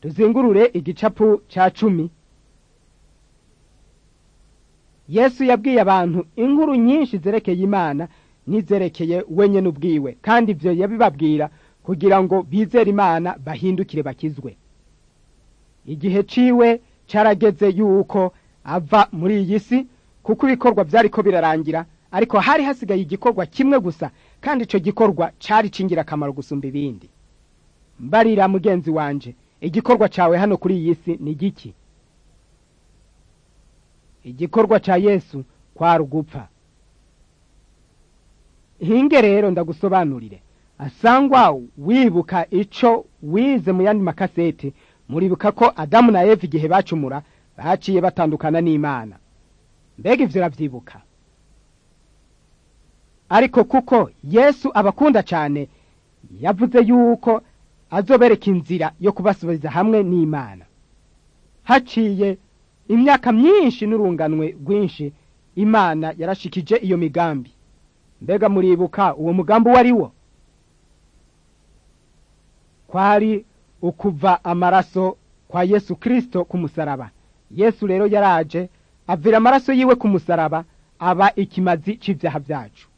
tuzingurure igicapu ca cumi yesu yabwiye abantu inkuru nyinshi zerekeye imana n'izerekeye wenyene ubwiwe kandi ivyo yabibabwira kugira ngo bizere imana bahindukire bakizwe igihe ciwe carageze yuko ava muri iyi si kuko ibikorwa vyariko birarangira ariko hari hasigaye igikorwa kimwe gusa kandi ico gikorwa cari c'ingirakamaro gusumba ibindi mbarira mugenzi wanje igikorwa cawe hano kuri iyi si ni giki igikorwa ca yesu kwari ugupfa hinge rero ndagusobanurire asangwa wibuka ico wize mu yandi makasete muribuka ko adamu na eva igihe bacumura baciye batandukana n'imana mbega ivyo uravyibuka ariko kuko yesu abakunda cane yavuze yuko azobereka inzira yo kubasubiza hamwe n'imana haciye imyaka myinshi n'urunganwe rwinshi imana yarashikije iyo migambi mbega muribuka uwo mugambi uwo ari wo kwari ukuva amaraso kwa yesu kristo ku musaraba yesu rero yaraje avira amaraso yiwe ku musaraba aba ikimazi c'ivyaha vyacu